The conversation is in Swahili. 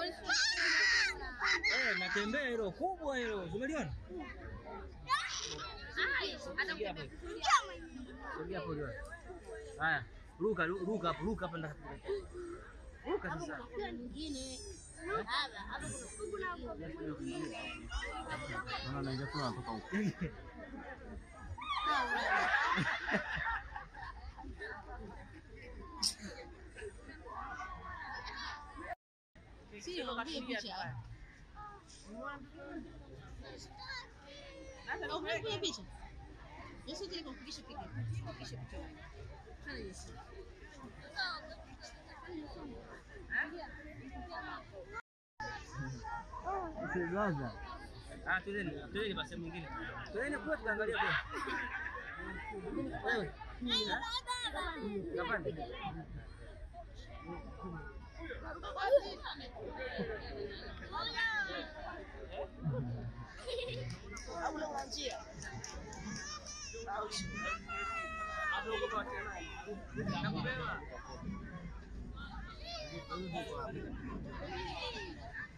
Eh, natembea hilo kubwa hilo. Umeliona? Sogea hapo. Sogea hapo leo. Haya, ruka ru- ruka hapo, ruka hapa ndani. Ruka sasa. Naona naingia tu natoka huko. Sio, mpige picha. Au mpige picha. Yesu tena kumpigisha picha. Kumpigisha picha. Kana Yesu. Msilaza. Ah, twendeni, twendeni basi sehemu nyingine. Twendeni kwa tukaangalia kwa. Wewe. Kapande. Hapo uko kwa tena. Nakubeba.